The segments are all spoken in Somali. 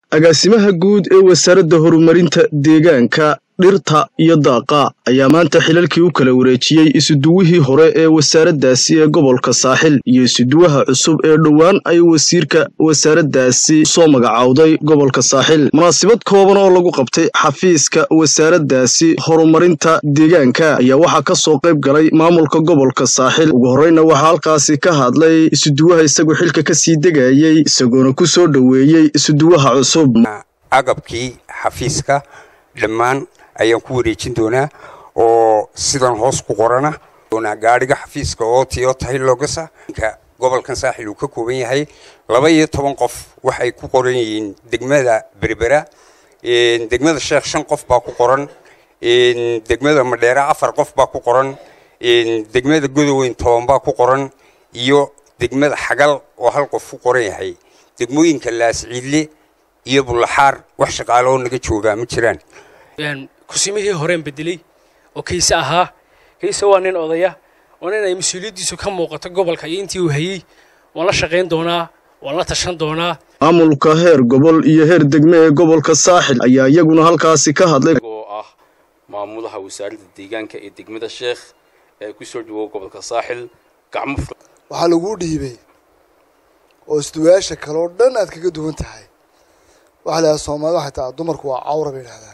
agaasimaha guud ee wasaaradda horumarinta deegaanka dhirta iyo daaqa ayaa maanta xilalkii u kala wareejiyey isuduwihii hore ee wasaaraddaasi ee gobolka saaxil iyo isuduwaha cusub ee dhowaan ay wasiirka wasaaraddaasi soo magacowday gobolka saaxil munaasabad kooban oo lagu qabtay xafiiska wasaaraddaasi horumarinta deegaanka ayaa waxaa ka soo qayb galay maamulka gobolka saaxil ugu horreyna waxaa halkaasi ka hadlay isuduwaha isagoo xilka ka sii degayey isagoona ku soo dhoweeyey isuduwaha cusub agabkii xafiiska dhammaan ayaan ku wareejin doonaa oo sidan hoos ku qorana gaadhiga xafiiska oo tiyo tahay logasa gobolkan saaxil uu ka kooban yahay laba iyo toban qof waxay ku qoran yihiin degmada berbera degmada sheekh shan qof baa ku qoran degmada madheere afar qof baa ku qoran degmada godoweyn toban baa ku qoran iyo degmada xagal oo hal qof ku qoran yahay degmooyinka laasciidle iyo bullaxaar wax shaqaalo oo naga joogaa ma jiraan kusimihii horeen bedelay oo kayse ahaa kayse waa nin odaya waa nin ay mas-uuliyaddiisu ka muuqato gobolka iyo intii uu hayey waan la shaqayn doonaa waan la tashan doonaa maamulka heer gobol iyo heer degme ee gobolka saaxil ayaa iyaguna halkaasi ka hadlay oo ah maamulaha wasaaradda deegaanka ee degmada sheekh ee ku soo dhawow gobolka saaxil gacmo waxaa laguu dhiibay oo isduwayaasha kale oo dhan aad kaga duwan tahay waxaa la yidhaha soomaalida waxay tahay dumarku waa cawra bay yidhahdaan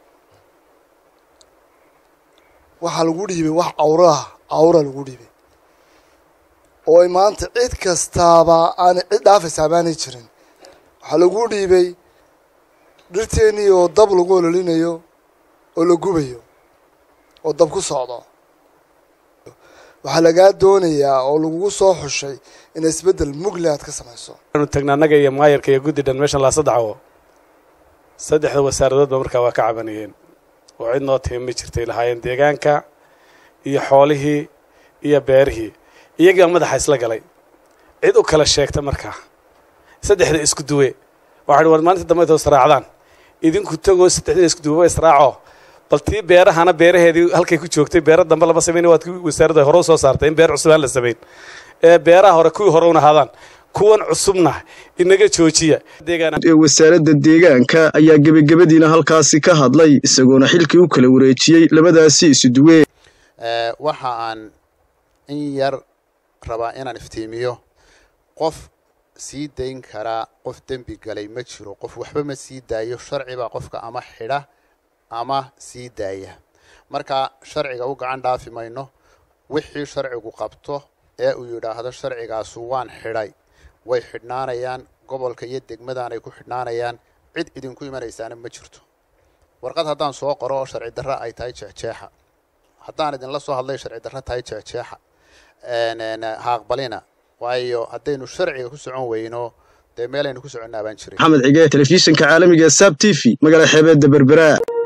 waxaa lagu dhiibay wax cawraah cawra lagu dhiibay oo ay maanta cid kastaaba aanay cid dhaafaysaa baanay jirin waxaa lagu dhiibay dhirteennii oo dab lagu ololinayo oo la gubayo oo dab ku socdo waxaa lagaa doonayaa oo lagugu soo xushay in isbeddel mugle aad ka samayso anu tagna annaga iyo maayarka iyo guddi dhan meeshan laa saddex saddexda wasaaradoodba markaa waa ka cabanayeen oo cid noo timi ma jirtay lahaayeen deegaanka iyo xoolihii iyo beerihii iyagaa madaxa isla galay cid u kala sheegta markaa saddexda isku duwe waxaa war maalinta dambe toos raacdaan idinku tagoo saddexda isku duweba israaco bal tii beerahana beeraheedii halkay ku joogtay beera dambe lama samayn waad wasaaradda hore u soo saartay in beer cusub aan la samayn ee beeraha hore kuwii hore una ahaadaan kuwan cusubna inaga joojiya ee wasaaradda deegaanka ayaa gebagabadiina halkaasi ka hadlay isagoona xilkii u kala wareejiyey labadaasi isuduwe waxa aan in yar rabaa inaan iftiimiyo qof sii dayn karaa qof dembi galay ma jiro qof waxba ma sii daayo sharcibaa qofka ama xidha ama sii daaya marka sharciga u gacan dhaafi mayno wixii sharcigu qabto ee uu yidhaahdo sharcigaasu waan xidhay way xidhnaanayaan gobolka iyo degmadaanay ku xidhnaanayaan cid idinku imanaysaana ma jirto warqad haddaan soo qoro oo sharci darra ay tahay jeexjeexa haddaan idinla soo hadlay sharci darra tahay jeexjeexa ha aqbalina waayo haddaynu sharciga ku socon weyno dee meelaynu ku soconnaa baan jirin maxamed cige telefishinka caalamiga saab t v magaala xeebeedda berbera